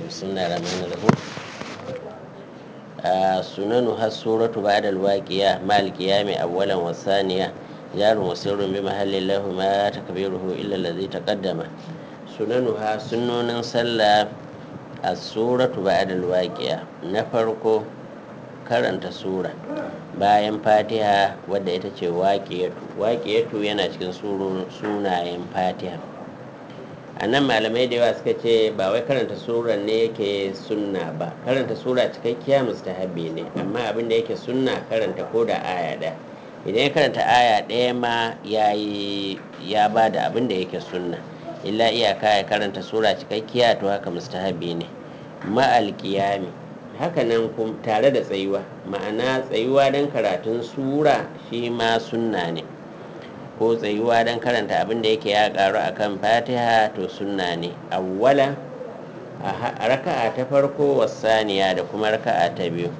بسم الله الرحمن الرحيم آه سننها السورة بعد الواقية مع القيام أولا والثانية جار وسر بمحل لهما تكبيره إلا الذي تقدم سننها سنن صلى السورة بعد الواقية نفرق karanta sura bayan fatiha wadda ita ce waƙiyatu waƙiyatu yana cikin sunayen fatiha a nan malamai da yawa suka ce ba wai karanta sura ne yake sunna ba karanta sura cikakkiya mustahabi ne amma abin da yake sunna karanta ko da aya ɗaya idan ya karanta aya ɗaya ma ya yi ya ba da abin da yake sunna illa iyaka ya karanta sura cikakkiya to haka mustahabi ne ma'al qiyami haka nan tare da tsayuwa ma'ana tsayuwa don karatun sura shi ma sunna ne ko tsayuwa don karanta abin da yake ya karu akan fatiha to sunna ne awwala a raka'a ta farko wasaniya da kuma raka'a ta biyu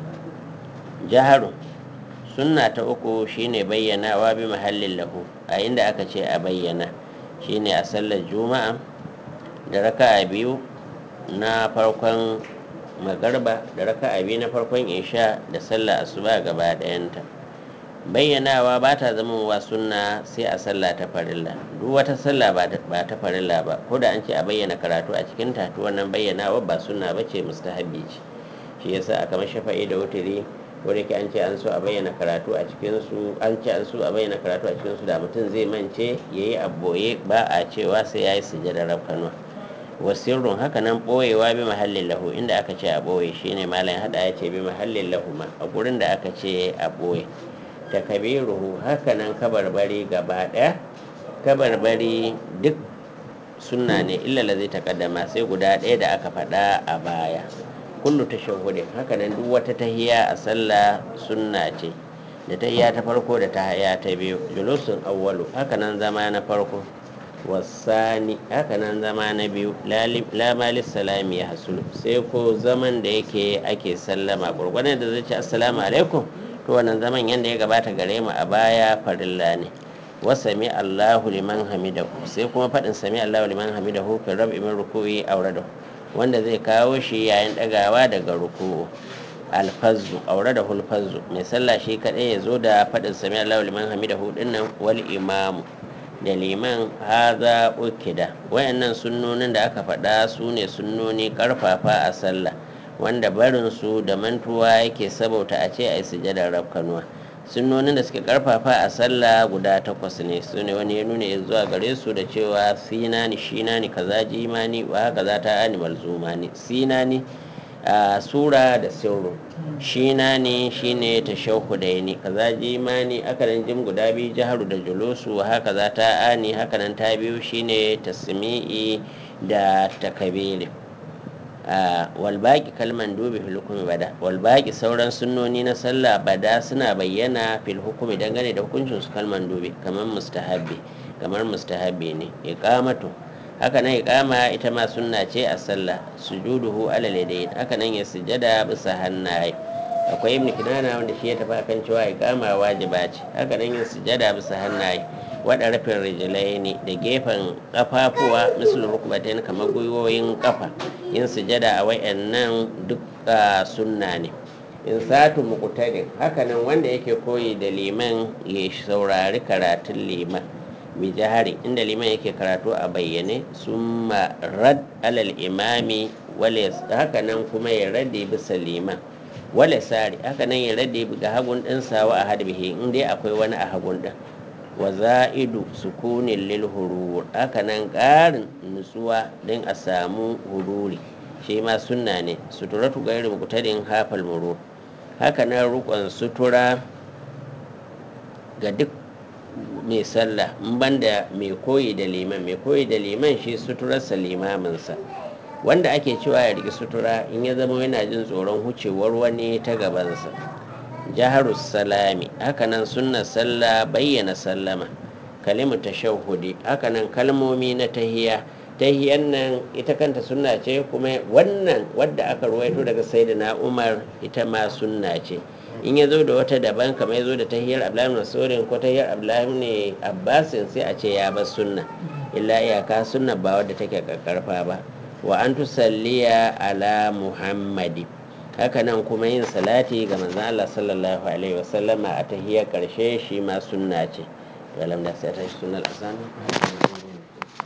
jaharu sunna ta uku shine bayyanawa bi mahallin lahu a inda aka ce a bayyana shine a sallar juma'a da raka'a biyu na farkon magarba da raka'a biyu na farkon isha da sallah asuba gaba ɗayanta bayyanawa ba ta zama wa sunna sai a sallah ta farilla duk wata sallah ba ta farilla ba ko da an ce a bayyana karatu a cikin ta to wannan bayyanawa ba sunna ba ce mustahabbi ce shi yasa a kamar shafa'i da wutiri ko da ke an ce an so a bayyana karatu a cikin su an ce an so a bayyana karatu a cikin su da mutum zai mance yayi aboye ba a cewa sai yayi sujjada rafkanuwa wasirrun haka nan ɓoyewa bi mahallin lahu inda aka ce a ɓoye shine malam hada ya ce bi mahallin lahu ma a gurin da aka ce a ɓoye takabiruhu haka nan kabarbari gaba ɗaya kabarbari duk sunna ne illa la zai takaddama sai guda ɗaya da aka faɗa a baya kullu tashahhudin haka nan duk wata tahiya a sallah sunna ce da tahiya ta farko da tahiya ta biyu julusun awwalu haka nan zama na farko wasani haka nan zama na biyu lamalis salami ya hasulu sai ko zaman da yake ake sallama gurgurdan da zai ce assalamu alaikum to wannan zaman yadda ya gabata gare mu a baya farilla ne wa sami allahu liman hamidahu sai kuma faɗin sami allahu liman hamidahu fi rabi min ruku'i auradahu wanda zai kawo shi yayin ɗagawa daga ruku'u alfazzu auradahu alfazzu mai sallah shi kaɗai ya zo da faɗin sami allahu liman hamidahu dinnan wal imamu da liman haza ukida wayannan sunnonin da aka faɗa su ne sunnoni karfafa a sallah wanda barin su da mantuwa yake sabauta a ce a yi sujadar rafkanuwa sunnonin da suke karfafa a sallah guda takwas ne su ne wani ya nuna zuwa gare su da cewa sinani shinani kaza jimani wa haka za ta ani malzumani sinani a sura da sirru shina ne shine ta shauku da ni kaza jimani akanan jim guda biyu jaharu da julusu haka za ta ani hakanan ta biyu shine tasmi'i da takabiri walbaki kalman dubi fil hukumi bada walbaki sauran sunnoni na sallah bada suna bayyana fil hukumi dangane da hukuncin su kalman dubi kamar mustahabbi kamar mustahabbi ne iqamatu haka nan iqama ita ma sunna ce a sallah sujuduhu alal yadayn haka nan ya sujada bisa hannaye akwai ibn kinana wanda shi ya tafi akan cewa iqama wajiba ce haka nan ya sujada bisa hannaye wada rafin rijilai ne da gefen kafafuwa misal rukubatain kamar gwiwoyin kafa yin sujada a wayannan duk sunna ne in satu muqtadin haka nan wanda yake koyi da liman ya saurari karatun liman bi jihari inda liman yake karatu a bayyane sun rad alal imami haka nan kuma ya rade bisa liman wale sari haka nan ya rade ga hagun ɗinsa wa a hadbihi in dai akwai wani a hagun ɗin wa za'idu sukunin lil hurur haka nan ƙarin nutsuwa don a samu hururi shi ma sunna ne suturatu gairi mukutadin hafal murur haka nan rukon sutura ga duk mai sallah in banda mai koyi da liman mai koyi da liman shi suturarsa limaminsa wanda ake cewa ya riki sutura in ya zama yana jin tsoron hucewar wani ta gabansa jaharus salami hakanan sunna sallah bayyana sallama kalimu tashahhudi hakanan kalmomi na tahiya tahiyan nan ita kanta sunna ce kuma wannan wadda aka ruwaito daga sayyidina umar ita ma sunna ce in ya zo da wata daban kamar ya zo da tahiyar abdullahi masaurin ko tahiyar abdullahi ne abbasin sai a ce ya bar sunna illa iyaka sunna ba wadda take karfa ba wa an tusalliya ala muhammadi hakanan kuma yin salati ga manzon Allah sallallahu alaihi wasallama a tahiyar karshe shi ma sunna ce walam da sai ta sunnal azan